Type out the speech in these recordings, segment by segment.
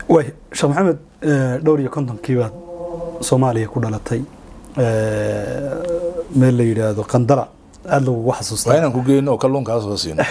way sheekh maxamed dhowr iyo kontonkii baad soomaaliya ku dhalatay meel la yidhaahdo qandala aada lagugu xasuustaa waa inaan ku geyno oo kalluun kaa soo siino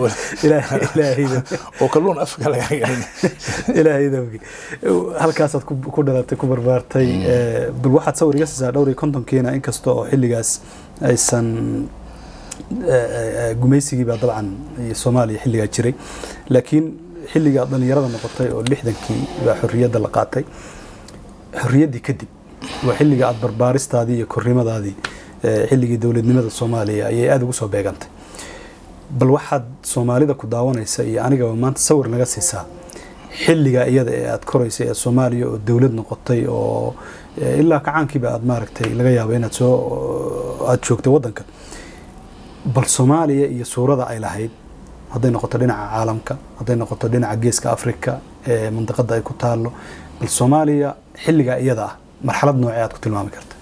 oo kalluun afka laga gelin ilaahaydanki halkaasaad ku dhalatay ku barbaartay bal waxaad sawir iga siisaa dhowr iyo kontonkiina inkasta oo xilligaas aysan gumaysigii baa dabcan soomaaliya xilligaa jiray laakiin xilligaa dhalinyarada noqotay oo lixdankii baa xorriyadda la qaatay xorriyaddii kadib waa xilliga aada barbaaristaadii iyo korrimadaadii xilligii dowladnimada soomaaliya ayay aada ugu soo beegantay bal waxaad soomaalida ku daawanaysa iyo anigaba maanta sawir naga siisaa xilligaa iyada ee aada koraysay ee soomaaliya oo dowlad noqotay oo ilaa kacaankiiba aada maaragtay laga yaabo inaad soo aada joogtay waddanka bal soomaaliya iyo suurada ay lahayd hadday noqoto dhinaca caalamka hadday noqoto dhinaca geeska afrika ee mandiqada ay ku taalo bal soomaaliya xilligaa iyada ah marxalad noocee aad ku tilmaami karta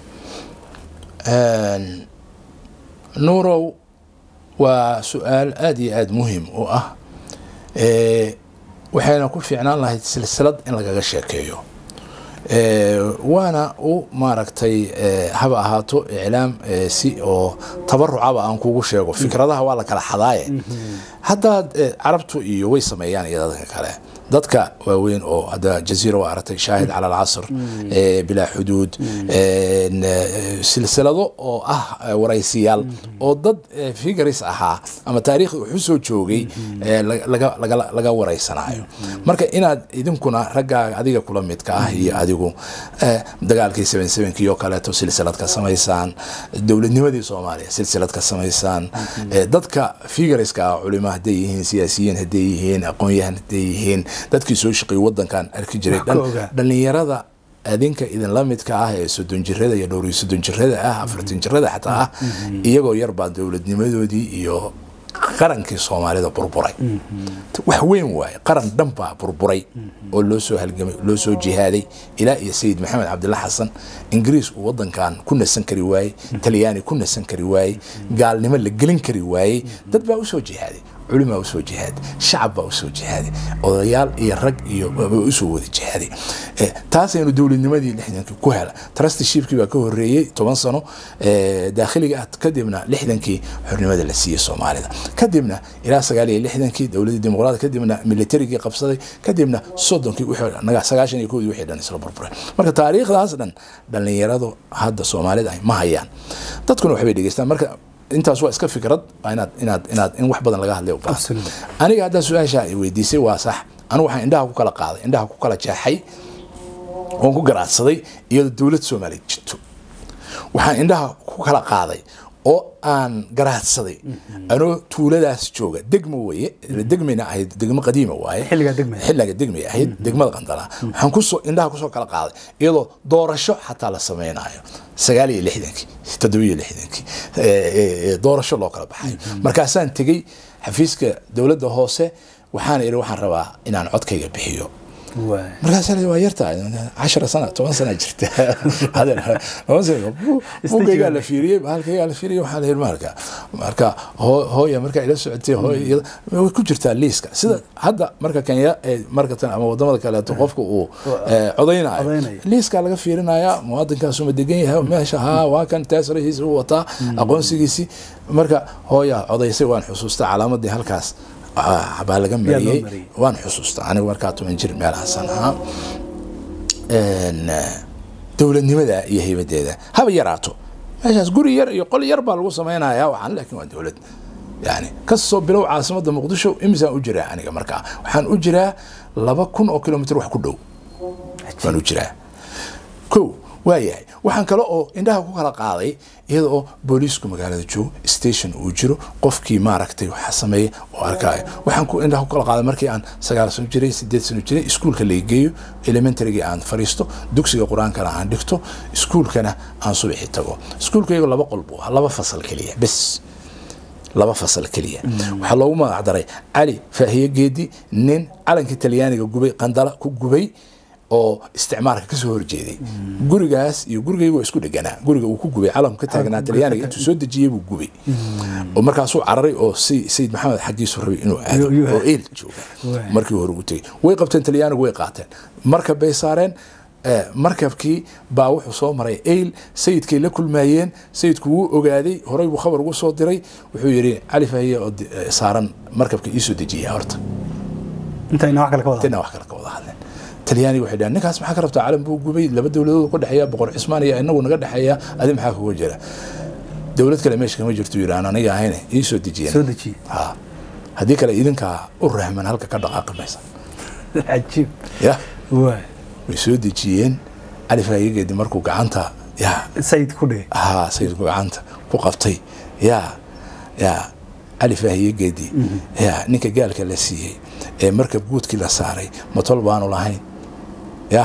nuurow waa su-aal aada iyo aada muhim u ah waxayna ku fiicnaan lahayd silsilad in lagaga sheekeeyo waana u maaragtay haba ahaato iclaam si oo tabarucaba aan kugu sheego fikradaha waa la kala xadaaye haddaad carabtu iyo way sameeyaan iyo dadka kale dadka waaweyn oo hadda jaziira waa aragtay shaahid cala alcasr bilaa xuduud silsilado oo ah waraysiyaal oo dad figaris ahaa ama taariikhda wuxu soo joogay laga waraysanayo marka inaad idinkuna raggaaga adiga kula midka ah iyo adigu dagaalkii seven sevenkii oo kaleeto silsilad ka samaysaan dowladnimadii soomaaliya silsilad ka samaysaan dadka figariska ah culimo hadday yihiin siyaasiyiin hadday yihiin aqoon-yahan hadday yihiin dadkii soo shaqeeyey wadankan arki jiray dhalinyarada adinka idinla midka ah ee soddon jirada iyo dhowr iyo soddon jirada ah afartan jirada xataa ah iyagoo yarbaa dowladnimadoodii iyo qarankii soomaalida burburay wax weyn waaye qaran dhan baa burburay oo loo soo halgamay loo soo jihaaday ilaa iyo sayid maxamed cabdilla xasan ingiriis uu wadankan ku nasan kari waayey talyaani ku nasan kari waayey gaalnimo la gelin kari waayey dad baa usoo jihaaday culimaa usoo jihaaday shacab baa usoo jihaaday odayaal iyo rag iyo usoo wada jihaaday taasaynu dowladnimadii lixdankii ku hela trustyshipkii baa ka horeeyey toban sano daakhiliga ah kadibna lixdankii xornimada la siiyey soomaalida kadibna ilaa sagaal iyo lixdankii dowladii dimuqraad kadibna militarigii qabsaday kadibna soddonkii sagaashan iyo koodii wixii dhan isla burburay marka taariikhdaas dhan dhallinyaradu hadda soomaalida ay ma hayaan dadkuna waxbay dhegeystaan marka intaas waa iska fikrad inaad inaad inaad in wax badan laga hadlay u baahan aniga haddaa su-aasha ay weydiisay waa sax anigu waxaan indhaha ku kala qaaday indhaha ku kala jeexay oon ku garaadsaday iyadoo dowlad soomaaliya jirto waxaan indhaha ku kala qaaday oo aan garaadsaday anoo tuuladaas jooga degmo weye degmayna ahayd degmo qadiima waaye xilliga degmay ahayd degmada qandala waxaan kusoo indhaha kusoo kala qaaday iyadoo doorasho xataa la sameynayo sagaal iyo lixdankii toddobiyo lixdankii doorasho loo kala baxayo markaasaan tegey xafiiska dowladda hoose waxaana idhi waxaan rabaa inaan codkayga bixiyo markaasa waa yartahay cashara sana toban sana jirta bugaygaa la fiiriyey halkaygaa la fiiriyey waxaa la yidhi marka marka hooya markaa ila socotay hooya way ku jirtaa liiska sida hadda marka kenya marka ama wadamada kaleeto qofka uu codaynayo liiskaa laga fiirinaya muwaadinkaasuma degan yahay meesha haa waa kan taasrahiisa u wataa aqoonsigiisi marka hooya codaysay waan xusuustaa calaamadii halkaas baa laga mariyey waan xusuustaa aniga markaa toban jir meelahaasan ahaa dowladnimada iyo haybadeeda haba yaraato meeshaas guri yar iyo qol yar baa lagu sameynaya waxaan laakiin waa dowlad yani kasoo bilow caasimada muqdisho imisaan u jiraa aniga markaa waxaan u jiraa laba kun oo kilomitr wax ku dhow waan u jiraa ko waayahay waxaan kale oo indhaha ku kala qaaday iyada oo booliisku magaalada joogo station uu jiro qofkii maaragtay waxa sameeya oo arkaayo waxaan ku indhaha ku kala qaaday markii aan sagaal sano jiray sideed sano jiray iskuulka la geeyo elementarygii aan fariisto dugsiga qur-aankana aan dhigto iskuulkana aan subaxi tago iskuulka iyago laba qol buu ahaa laba fasal keliya bes laba fasal keliya waxaa loogu magac daray cali faahiye geedi nin calankii talyaaniga gubay qandala ku gubay oo isticmaalka kasoo horjeeday gurigaas iyo gurigaygu waa isku dheganaa guriga uu ku gubay calamku ka taagnaa talyaaniga intuu soo dejiyey buu gubay oo markaasuu cararay oo si sayid maxamed xaggiisu rabay inuu aado Iyo- iyo- oo eel jooga markii hore u tegey way qabteen talyaanigu way qaateen markab bay saareen eh, markabkii baa wuxuu soo maray eyl sayidkay la kulmaayeen sayidku wuu ogaaday horey buu khabar ugu soo diray wuxuu yidhi cali fahiye oo di- eh, saaran markabka iisoo dejiya horta intayna wax kale ka wada tina wax kale ka wada hadleen talyaaniga waxay dhahan ninkaas maxaa ka rabtaa calan buu gubay laba dowladood ka dhexeeya boqor cismaan iyo inagu naga dhexeeya adi maxaa kuga jira dowlad kale meesha kama jirto yidhi aan aniga ahayn ii soo dejiyen soo dejiye ha haddii kale idinkaa u rahman halka ka dhaqaaqi maysa cajiib ya waay way soo dejiyeen cali faayigeedi markuu gacanta ya sayid ku dhigay haa sayidku gacanta ku qabtay ya ya cali faahiyegeedii ya ninka gaalka la siiyey ee markab guudkii la saaray matol baanu lahayn ya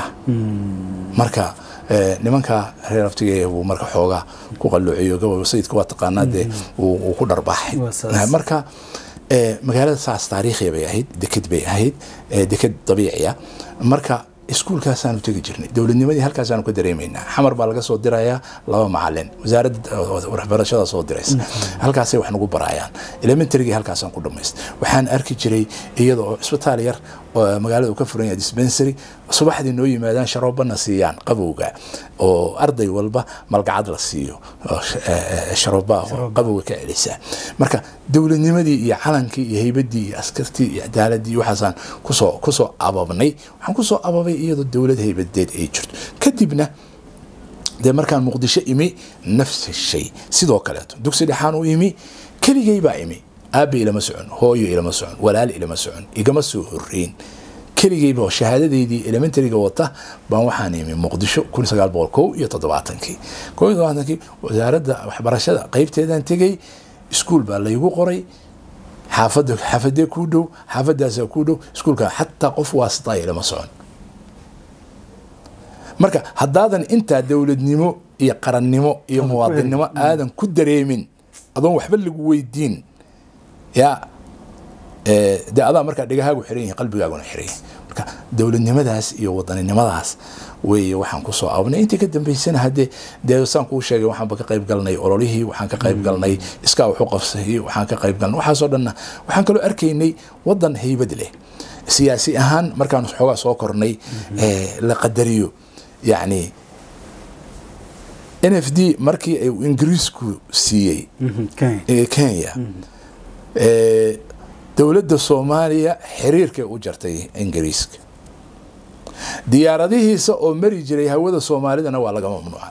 marka eh, nimanka reer aftiga buu marka xoogaa ku qalloociyo gobol sayidka waa taqaanaa dee uu uu ku dharbaaxay Waa saas. marka eh, magaalada saas taariikhiya bay ahayd deked bay ahayd eh, deked dabiiciya marka iskuulkaasaanu tegi jirnay dowladnimadii halkaasaanu ka dareemaynaa xamar baa laga soo dirayaa laba macalin wasaaradda eh, waxbarashada soo diraysa halkaasay wax nagu barayaan elementarygii halkaasaan ku dhamaystay waxaan arki jiray iyada oo isbitaal yar oo magaalada uu ka furan yahay dispensary subaxdii noo yimaadaan sharoobana siiyaan qabowga oo arday walba malgacad la siiyo oo sh- eh, eh, sharooba oo qabowga ka celisa marka dowladnimadii iyo calankii iyo heybadii iyo askartii iyo cadaaladii iyo waxaasaan kusoo kusoo ababnay waxaan kusoo ababay iyadoo dowlad heybadeed ay jirto kadibna dee markaan muqdisho imi nafsi shay sidoo kaleeto dugsi dhexaan u imi keligay baa imi aabbe ilama socon hooyo ilama socon walaal ilama socon igama soo horeyn keligayba oo shahaadadeydii elementaryga wata baan waxaan imi muqdisho kun sagaal boqol kow iyo toddobaatankii kow iyo toddobaatankii wasaaradda waxbarashada qeybteedaan tegey iskuul baa laygu qoray xaafada xaafadee kuu dhow xaafadaasaa kuu dhow iskuulka xataa qof waasita ilama socon marka haddaadan intaa dowladnimo iyo qarannimo iyo Aadan ku muwaadinnimo aadan ku dareemin adoon waxba lagu weydiin ya eh, dee adaa markaa dhegahaagu xiran yihin qalbigaaguna xiran yahay marka dowladnimadaas iyo wadaninimadaas weeye waxaan kusoo abnay intii ka dambeysana haddee dee saan kuu sheegay waxaanba ka qayb galnay ololihii waxaan ka qayb galnay iskaa waxu qabsay waxaan ka qayb galnay waxaasoo dhanna waxaan kaloo arkaynay wadan heybad leh siyaasi ahaan markaan xoogaa soo kornay eh, la qadariyo yacni n f d markii ay ingiriisku siiyey Kenya. ee kenya ee, dowladda soomaaliya xiriirkay u jartay ingiriiska diyaaradihiisa oo mari jiray hawada soomaalidana waa laga mamnuuca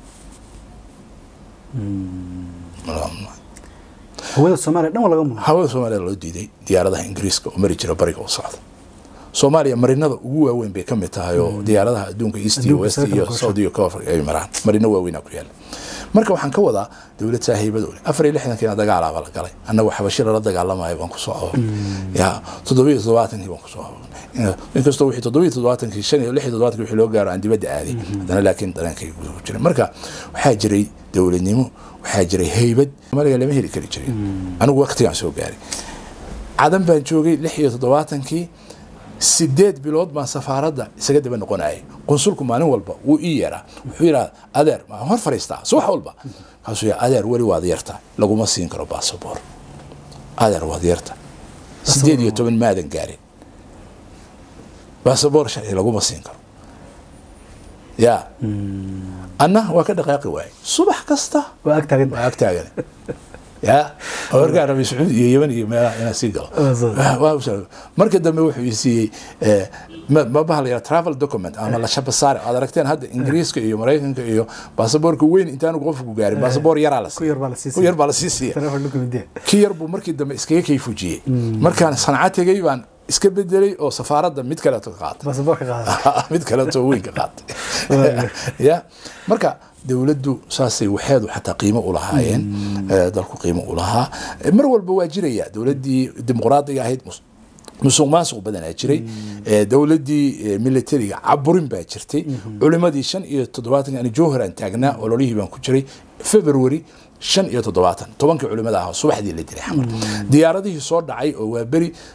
Laga mamnuuca. hawada soomaaliya dhan waa laga mudo hawada soomaaliya loo diiday diyaaradaha ingiriiska oo mari jira bariga u socda soomaaliya marinada ugu waaweyn bay ka mid tahay oo diyaaradaha adduunka east iyo Adduunka west isaga iyo kala south iyo koonfur ay maraan marino waaweynaa ku yaala marka waxaan ka wadaa dowlad saaxiibada leh afar iyo lixdankiina dagaalaaba la galay annagu xabashi lala dagaalamayo baan kusoo ababnay ya toddobiyo toddobaatankii baan kusoo ababnay inkastoo wixii toddobiyo toddobaatankii shan iyo lix iyo toddobaatankii wixii loo gaaro aan dibadda aaday haddana laakiin dareenkay ku jiray marka waxaa jiray dowladnimo waxaa jiray heybad maliga lama heli kari jirin anigu waqtigaan soo gaaray cadan baan joogay lix iyo toddobaatankii sideed bilood baan safaaradda isaga daba noqonayay qunsulku maalin walba wuu ii yeeraa wuxuu yidhaha adeer ma hor fadhiistaa subax walba kaasuu yidhaha adeer weli waad yarta laguma siin karo baasaboor adeer waad yarta sideed iyo toban maadan gaarin baasaboor sharci laguma siin karo ya anna waa ka dhaqaaqi waayay subax kasta waa ag taagan waa ag taagan ya warkaa rabay sacuudi iyo yeman iyo meelaha inaan sii galo Waa soo- Waa- waa u- marka dambe wuxuu ii siiyey eh, ma ma baha la yidhaha travel document ama la shabasaare aad aragteen hadda ingiriiska iyo maraykanka iyo baasaboorka weyn intaanu qofku gaarin baasaboor yaraa la ku yar baa la sii ku yar baa la sii siiya taleefon document kii yar buu markii dambe iskaga kayfujiyey markaan sanca tegey baan iska bedelay oo safaaradda mid kaleeto ka qaatay baasaboorka qaada mid kaleeto weyn ka qaatay ya marka dowladdu saasay waxeedu xataa qiimo u lahaayeen eh, dalku qiimo u lahaa Eh, mar walba waa jiraya dowladdii dimuqraadiga ahayd mus- musuq maasuq badanaa jiray Eh, dowladdii eh, militariga caburin baa jirtay culimadii shan iyo toddobaatan ani jowharan taagnaa ololihii baan ku jiray february shan iyo toddobaatan tobankii culimada ah oo subaxdii la dilay xamar diyaaradihii soo dhacay oo waa beri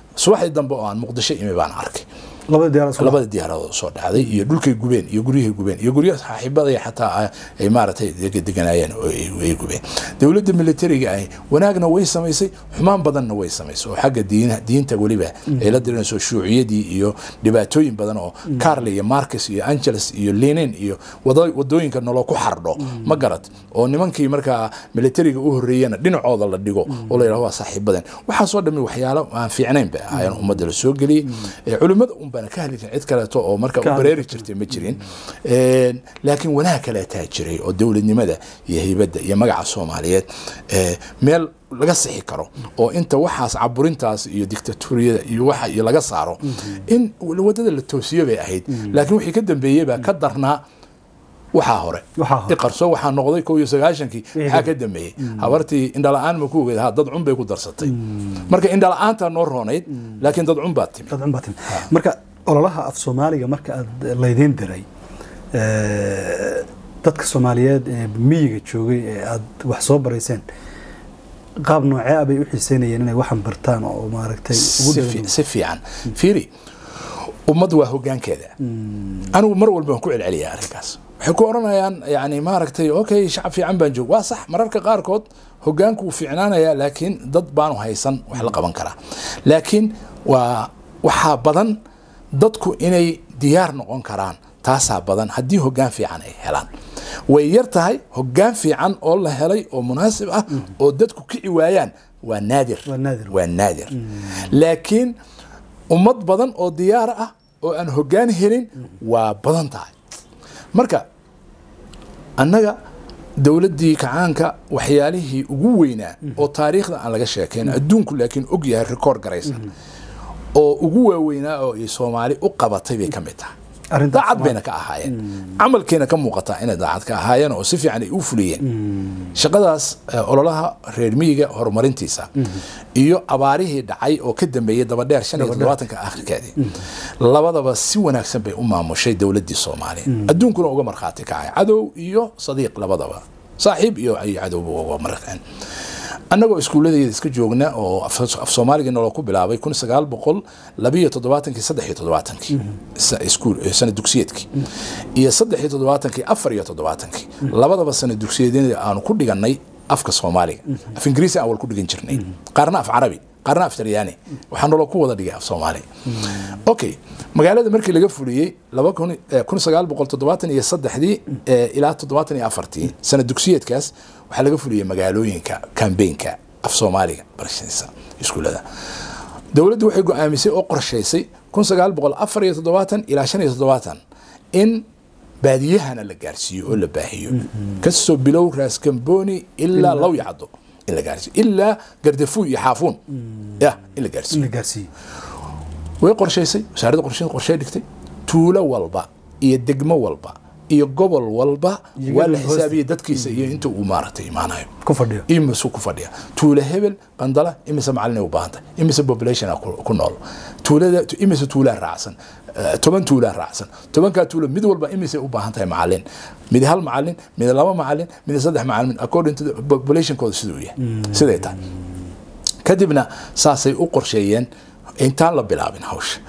subaxdii dambe oo aan muqdisho imi baan arkay labada diyaar isku labada diyaaradood soo dhacday iyo dhulkay gubeen iyo guryahay gubeen iyo gurya saaxiibada xataa ay- ay maaragtay deg- deganaayeen oo ay ay gubeen dowladda militariga ahi wanaagna way samaysay xumaan badanna way samaysay oo xagga diina diinta weliba ay la dirinayso shuuciyadii iyo dhibaatooyin badan oo carle iyo marcus iyo angeles iyo lenin iyo wado- wadooyinka nolol ku xardho ma garad oo nimankii markaa militariga u horreeyana dhinacooda la dhigo oo la yidhahdo waa saaxiibaden waxaasoo dhammi waxyaalo aan fiicnayn bay ahaayeen ummadda la soo geliyey Eh, culimmada un baana ka hadli jirin cid kaleeto oo marka Ka u hadli bareeri jirtay ma jirin Een, laakiin wanaag kaleetaa jiray oo dowladnimada iyo haybadda iyo magaca soomaaliyeed eh, meel laga sixi karo oo inta waxaas caburintaas iyo dictatoriyada iyo waxa iyo laga saaro in wadada la toosiyo bay ahayd laakiin wixii ka dambeeyey baa ka darnaa waxaa hore Waxaa hore. iqarso waxaa noqday kow iyo sagaashankii waxaa ka dambeeyey habartii indhala-aan ma ku ogeed ha dad cun bay ku darsatay marka indhala-aantaa noo roonayd laakiin dad cun baa timi dad cunbaa timi marka ololaha af soomaaliga marka aad laydiin diray eh, dadka soomaaliyeed ee miyiga joogay ee aad wax soo barayseen qaab noocee ah bay u xiiseynayeen inay waxan bartaan oo maaragtay ugu si dhawaan fi- si fiican fiiri ummad waa hogaankeeda anigu mar walba waan ku celceliyaa arrinkaas waxay ku oranayaan yani maaragtay okay shacab fiican baan joog waa sax mararka qaarkood hogaanku wuu fiicnaanayaa laakiin dad baanu haysan wax la qaban karaa laakiin waa waxaa badan dadku inay diyaar noqon karaan taasaa badan haddii hogaan fiican ay helaan way yar tahay hogaan fiican oo la helay oo munaasib ah oo dadku kici waayaan waa naadir Waa naadir. waa naadir laakiin ummad badan oo diyaar ah oo aan hogaan helin waa badan tahay marka annaga dowladdii kacaanka waxyaalihii ugu weynaa oo taariikhda aan laga sheekayn adduunku laakiin og yahay rikoord garaysan oo ugu waaweynaa oo ay soomaali u qabatay bay ka mid tahay Arrintaas daacad ma- bayna ka ahaayeen camalkeena ka muuqataa inay daacad ka ahaayeen oo si fiican ay u fuliyeen shaqadaas eh, ololaha reer miyiga horumarintiisa iyo abaarihii dhacay oo ka dambeeyey dabadheer shan iyo toddobaatanka akhirkeedii labadaba si wanaagsan bay u maamushay dowladdii soomaaliya adduunkuna uga markhaati kacay cadow iyo sadiiq labadaba saaxiib iyo iyo cadowba uga markeen annagoo iskuulladeeda iska joogna oo af af soomaaliga nolol ku bilaabay kun sagaal boqol labiyo toddobaatankii saddex iyo toddobaatankii sa- iskuul eh, sana dugsiyeedkii iyo saddex iyo toddobaatankii afar iyo toddobaatankii labadaba sana dugsiyeedyada aanu ku dhigannay afka soomaaliga af ingiriisi aan wal ku dhigan jirnay qaarna af carabi qaarna af talyaani waxaa nolol ku wada dhigay af soomaali okay magaalada markii laga fuliyey laba kun eh, kun sagaal boqol toddobaatan iyo saddexdii eh, ilaa toddobaatan iyo afartii sana dugsiyeedkaas waxaa laga fuliyey magaalooyinka kambeynka af soomaaliga barashadiisa iskuulada dowladdu waxay go-aamisay oo qorshaysay kun sagaal boqol afar iyo toddobaatan ilaa shan iyo toddobaatan in baadiyahana la gaarsiiyo oo la baahiyo kasoo bilow raaskamboni ilaa law yacdo in la gaarsiiyo ilaa gardafuuy iyo xaafuun ya in la gaarsiiyo in la gaarsiiyey way qorshaysay wasaaradda qorsheed qorshey dhigtay tuulo walba iyo degmo walba iyo gobol walba Iyo waa la gobol hoosta. xisaabiyey dadkiisa iyo inta uu maaragtay imaanayo ku fadhiyo imise ku fadhiya tuulo hebel qandala imise macalin u baahantay imise population ku ku nool tuulada imise tuulaa raacsan eh, toban tuulaa raacsan tobankaa tuulo mid walba imise u baahan tahay macalin mid hal macalin mid laba macalin mid saddex macalin according to the populationkooda siduu yahay siday tahay kadibna saasay u qorsheeyeen intaan la bilaabin hawsha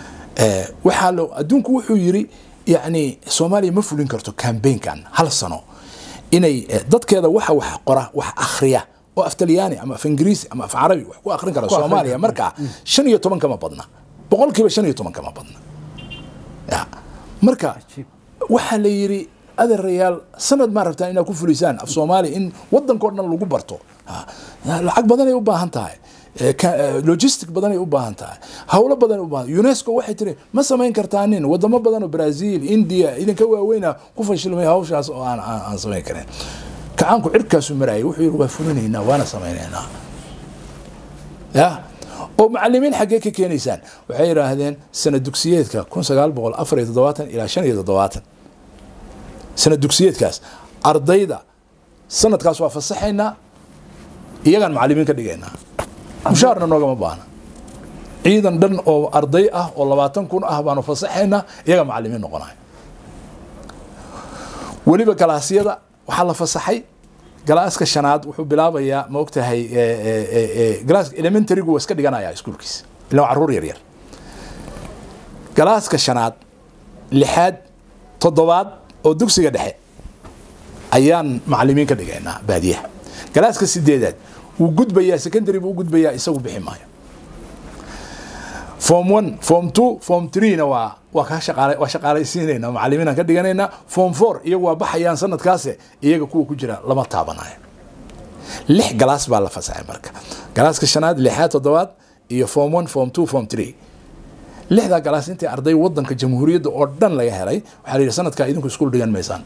Eh, waxaa lo adduunku wuxuu yiri yani soomaaliya ma fulin karto kambeynkan hal sano inay eh, dadkeeda waxa wax qora wax akhriya oo af talyaani ama af ingiriisi ama af carabi wax ku akhrin kara Ku akhrin soomaaliya kara. markaa shan iyo toban kama badna boqolkiiba shan iyo toban kama badna Ya. marka Cajiib. waxaa la yiri adeerayaal sanad maa rabtaan inaad ku fulisaan af soomaaliya in wadankao dhan lagu barto Ha. lacag badanay u baahan tahay Eh, ka- eh, logistic badanay u baahan tahay howlo badan u baahan unesco waxay tiri ma samayn kartaanin wadamo badan oo brazil india idinka waaweyna ku fashilmay hawshaas oo aan aan aan samayn karin kacaanku cirkaasu marayay wuxuu yiri waa fulinaynaa waana samaynaynaa ya oo macalimiin xaggee ka keenaysaan waxay yidhaahdeen sana dugsiyeedka kun sagaal boqol afar iyo toddobaatan ilaa shan iyo toddobaatan sana dugsiyeedkaas ardayda sanadkaas waa fasaxaynaa iyagaan macalimiin ka dhigaynaa mushaarna noogama baahna ciidan dhan oo arday ah oo labaatan kun ah baanu fasaxaynaa iyaga macalimiin noqonaya weliba galaasyada waxaa la fasaxay galaaska shanaad wuxuu bilaabayaa ma ogtahay galaaska elementarygu waa iska dhiganaya iskuulkiisa ilaa caruur yar yar galaaska shanaad lixaad toddobaad oo dugsiga dhexe ayaan macalimiin ka dhigaynaa baadiyaha galaaska sideedaad wuu gudbayaa secondary buu u gudbayaa isagu bixi maayo form one form two form threena waa waa ka shaqaale waa shaqaalaysiinaynaa macalimiinaan ka dhiganaynaa form four iyagu waa baxayaan sanadkaase iyaga kuwa ku jira lama taabanayo lix galaas baa la fasaxay marka galaaska shanaad lixaad toddobaad iyo form one form two form three lixdaa galaas intii arday wadanka jamhuuriyadda oo dhan laga helay waxaa la yidhi sanadkaa idinku iskuul dhigan maysaan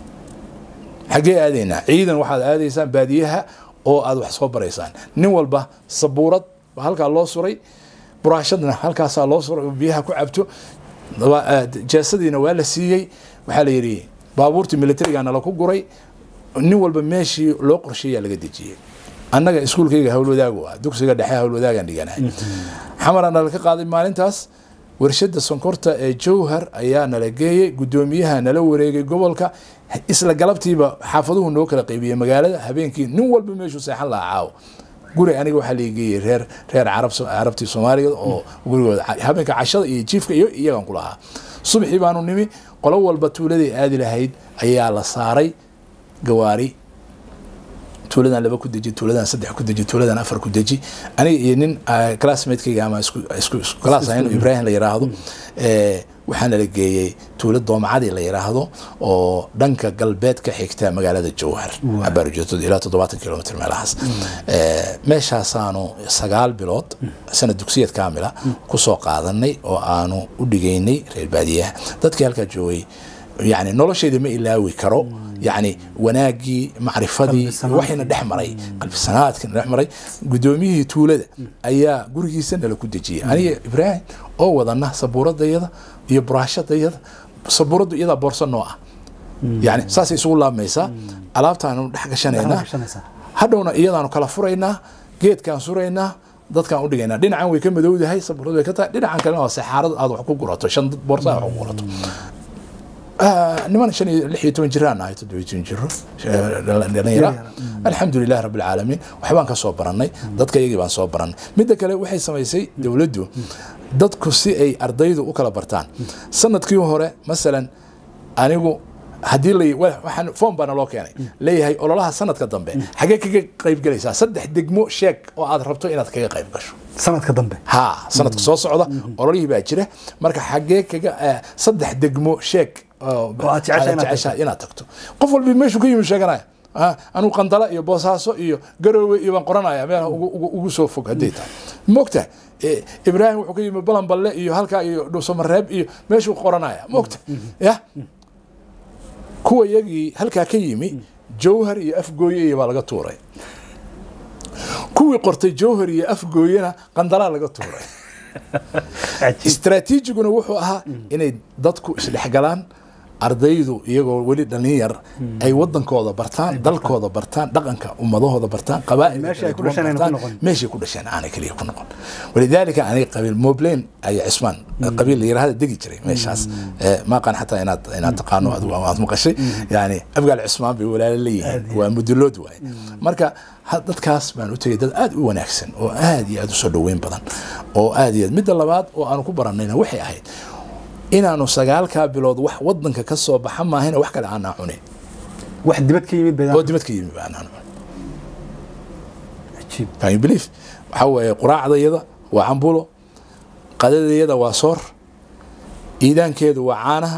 xaggee aadaynaa ciidan waxaad aadaysaan baadiyaha oo aad wax soo baraysaan nin walba sabuurad baa halkaa loo suray buraashadna halkaasaa loo suray oo biyaha ku cabto jeesadiina waa la siiyey waxaa la yidhi baabuurtii militariga nala ku guray nin walba meeshii loo qorsheeyaa laga dejiyey annaga iskuulkayga howlwadaagu ah dugsiga dhexe howlwadaagaan dhiganahay xamaraa nala ka qaaday maalintaas warshada sonkorta ee jowhar ayaa nala geeyey gudoomiyaha nala wareegay gobolka isla galabtiiba xaafaduhu noo kala qaybiyey magaalada habeenkii nin walba meeshuu seexan lahaa caawo guri aniga waxaa laga geeyey reer reer carab carabtii soomaaliga oo gurigooda habeenka cashada iyo jiifka iyo iyagan ku lahaa subaxii baanu nimi qolo walba tuuladay aadi lahayd ayaa la saaray gawaari tuuladan laba ku deji tuuladan saddex ku deji tuuladan afar ku deji aniga iyo nin classmatekayga ama isku isku class ahayn ibrahim la yiraahdo waxaana la geeyey tuulo doomacadii la yiraahdo oo dhanka galbeed ka xigta magaalada jowhar abaarjootod ilaa toddobaatan kilomitr meelahaas meeshaasaanu sagaal bilood sanad dugsiyad kaamila kusoo qaadanay oo aanu u dhigaynay reer baadiyaha dadkii halkaa joogay yani nolosheeda ma ilaawi karo yani wanaagii macrifadii waxayna dhex maray qalbisanaadkina dhex maray gudoomiyihii tuulada ayaa gurigiisa nala ku dejiyay aniga ibraahim oo wadana sabuuradayada iyo buraashadayada sabuuraddu iyadaa boorsa noo ah yani saasay isugu laabmaysaa alaabtaanu dhex gashanaynaa hadhowna iyadaanu kala furaynaa geedkaan suraynaa dadkaan u dhigaynaa dhinacan way ka madowdahay sabuuradu way ka tahay dhinacan kalena waa saxaarad aad wax ku gurato shan boorsa aad wax ku gurato niman shan iyo lix iyo toban jiraan ahay toddoba iyo toban jiro dhalinyara alxamdulilah rabbi alcaalamiin waxbaan ka soo barannay dadka iyagii baan soo barannay midda kale waxay samaysay dowladdu dadku si ay ardaydu u kala bartaan sanadkii hore masalan anigu haddii la waxaan foom baana loo keenay leeyahay ololaha sanadka dambe xagee kaga qayb galaysaa saddex degmo sheeg oo aad rabto inaad kaga qayb gasho sanadka dambe ha sanadka soo socda ololihii baa jira marka xagee kaga saddex degmo sheeg jeceshaha inaad tagto qof walbi meeshuu ka yimi sheeganaya anuu qandala iyo boosaaso iyo garoowe iyo baan qoranaya meel ugu soo fog hadday tahay mogta ibraahim wuxuu ka yimi balanballe iyo halkaa iyo dhuusamareeb iyo meeshuu qoranaya mogta ya kuwa iyagii halkaa ka yimi jowhar iyo afgooye iyo baa laga tuuray kuwii qortay jowhar iyo afgooyena qandalaa laga tuuray istraatiijiguna wuxuu ahaa inay dadku isdhexgalaan ardaydu iyagoo weli dhalin yar ay wadankooda bartaan dalkooda bartaan dhaqanka ummadahooda bartaan qabameeshay ku dhasheen aanay keliya ku noqon walidaalika aniga qabiil moblain ayaa cismaan qabiil la yirahda degi jiray meeshaas maaqan xataa inaad inaad taqaano aad maqashay yani afgaal cismaan bay walaalo leeyihiin waa mudulood waaye marka dadkaas baan u tegay dad aada u wanaagsan oo aada iyo aada u soo dhoweyn badan oo aada iyo aad midda labaad oo aanu ku baranayna waxay ahayd inaanu sagaalkaa bilood wax wadanka ka soo baxa maahayna wax kale aanaa cunin wax dibad ka yimid oo dibad ka yimid baanaan cunin can you believe waxaa weeye quraacdayada waa cambulo qadadayada waa soor iidaankeedu waa caanaha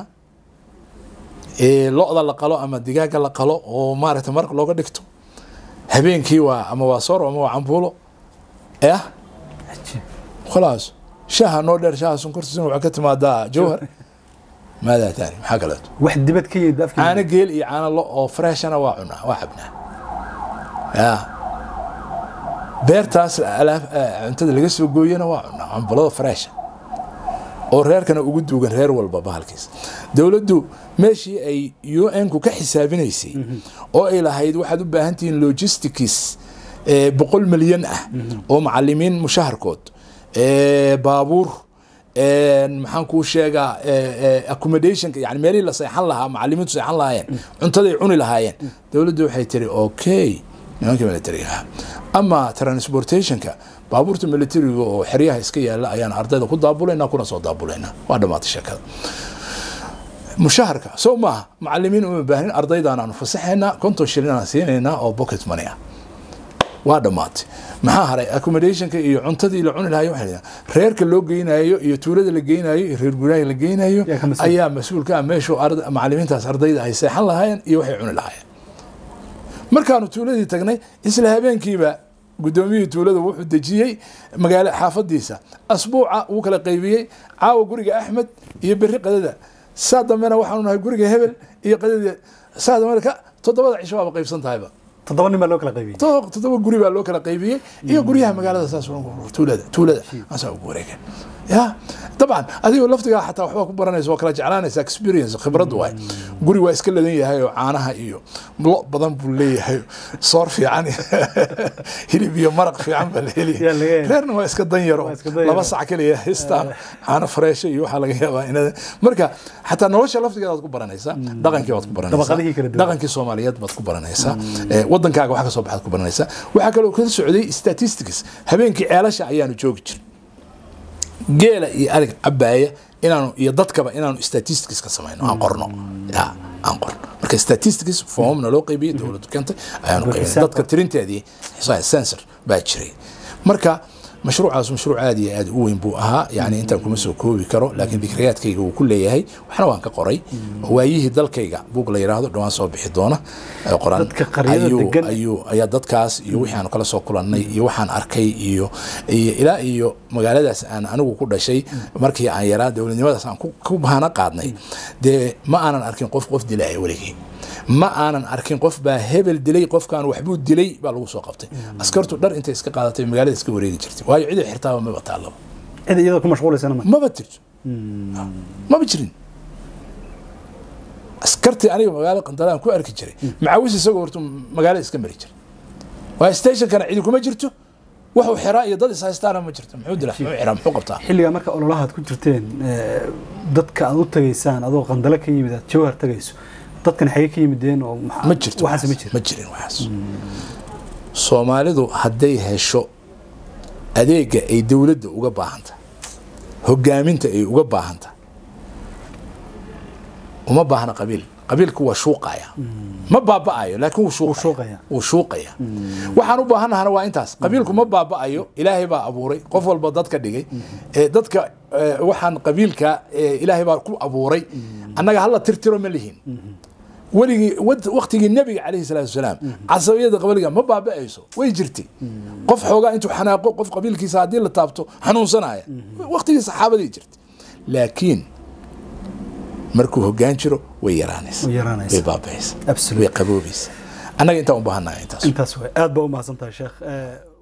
lo-da la qalo ama digaaga la qalo oo maaragtay maraq looga dhigto habeenkii waa ama waa soor ama waa cambulo yah khalaas shaha noo dheer shaha sonkortiisuna waxaa ka timaadaa jowhar maadaa taani maxaa kaleeto wax dibad ka yimid afka caano geel iyo caano lo oo freshana waa cunaa waa cabnaa ya beertaas cuntada laga soo gooyana waa cunaa cambulada fresha oo reerkana ugu duugan reer walba bahalkiis dowladdu meeshii ay u n ku ka xisaabinaysay oo ay lahayd waxaad u baahan tihiin logistics boqol milyan ah oo macalimiin mushaharkood baabuur maxaan kuu sheegaa accommodationka yani meelihii la seexan lahaa macalimiintu seexan lahaayeen cuntaday cuni lahaayeen dowladdu waxay tiri okay nimankii militariga ama transportationka baabuurta militariga oo xeryaha iska yaala ayaan ardayda ku daabulaynaa kuna soo daabulaynaa waa dhammaatay sheekada mushaharka soo maaha macalimiin uma baahnin ardaydan aanu fasaxaynaa konton shilin aan siinaynaa oo pocket money ah waa dhammaatay maxaa haray accommodationka iyo cuntadii la cuni lahayo waxay dhahdeen reerka loo geynayo iyo tuulada la geynayo iyo reer guraaga la geynayo Yaa ka mas'uul. ayaa mas-uulka ah meeshuu arda- macalimiintaas ardayda ay seexan lahaayeen iyo waxay cuni lahaayeen markaanu tuuladii tagnay isla habeenkiiba gudoomiyihii tuulada wuxuu dejiyey magaalo xaafadiisa asbuuca wuu kala qaybiyey caawa guriga axmed iyo beri qadada saa dambena waxaanu nahay guriga hebel iyo qadada saa dambena ka toddobada cisho waaba qaybsan tahayba toddoba nin baa loo kala qaybiyey to- toddoba guri baa loo kala qaybiyey iyo guryaha magaalada saas ugu- tuulada tuulada asaa ugu wareegeen ya dabcan adigoo laftigaa xataa waxbaa ku baranaysa waa kala jeclaanaysa experience khibrad waay guri waa iska ladan yahay oo caanaha iyo lo badan buu leeyahay soor fiican hilib iyo maraq fiican baa la Yaa laga helaya helaya. reerna waa iska dan yaro Waa iska dan yaro. laba sac keliya histaan caano freesha iyo waxaa laga yaabaa inad marka xataa nolosha laftigeeda waad ku baranaysaa dhaqankii waad ku baranaysaa Dabaqadihii kala duwan. dhaqankii soomaaliyeed baad ku baranaysaa Eh, wadankaaga wax ka soo baxaad ku baranaysaa waxaa kaloo ka socday statistics habeenkii ceelasha ayaanu joogi jir geela iyo arig cabaaya inaanu iyo dadkaba inaanu statistics ka samayno aan qorno ya aan qorno marka statistics formna loo qaybiyey dowladdu keentay ayaanu qaybinay xisaab dadka tirinteedii sensor baa jiray marka mashruucaas mashruuc aad iyo aad u weyn buu ahaa yani intaan kuma soo koobi karo laakiin dikriyaadkayga wuu ku leeyahay waxna waan ka qoray waayihii dalkayga buug la yidhaahdo dhawaan soo bixi doona ee qoran Dadka qaryada ayuu- degan. ayuu ayaa dadkaas iyo wixii aanu kala soo kulannay iyo waxaan arkay iyo iyo ilaa iyo magaaladaas aan anigu ku dhashay markii aan yaraa dowladnimadaas aan ku- ku bahana qaadnay dee ma aanan arkin qof qof dilaya weligii ma aanan arkin qof baa hebel dilay qofkaan waxbuu dilay baa lagu soo qabtay askartu dhar intay iska qaadatay magaalada iska wareegi jirtay waayo cid ay xirtaaba maba taallaba cid iyadoo ku mashquulaysana ma maba jirto maba jirin askartii aniga magaalada qandalaan ku arki jiray macawis isagoo horta magaalada iska mari jiray waayo stationkana cidi kuma jirto wuxuu xiraa iyo dad ishaystaana ma jirto muxuu dila muxuu xiraa muxuu qabtaa xilligaa marka ololahaad ku jirteen eh, dadka aad u tagaysaan adoo qandalo ka yimid aad jawhar tagayso dadkan xagee ka yimideen oo maxaa- ma jirto waxaas ma jiro ma jirin waxaas soomaalidu hadday hesho adeega ay dowladda uga baahanta hogaaminta ay uga baahanta uma baahna qabiil qabiilku waa shuuqaya ma baaba'ayo laakiin wuu shuuqaya. shuuqaya wuu shuuqaya waxaan u baahannahana waa intaas qabiilku ma baaba'ayo ilaahay baa abuuray qof walba dadka dhigay ee dadka ee, waxaan qabiilka ee, ilaahay baa ku abuuray annaga hala tirtiro ma lihin weligii wad- waqtigii nebiga calayhi salaatu wasalaam casabiyada qabliga ma baaba'ayso way jirtay qof xoogaa intuu xanaaqo qof qabiilkiisa haddii la taabto xanuunsanaya waqtigii saxaabadii jirtay laakiin markuu hoggaan jiro way yaraanaysa Way yaraanaysa. way baaba'aysa Absolutely. way qaboobaysa annaga intaan u baahannahay intaas intaas way aad baa u mahadsan tahay sheekh Eh,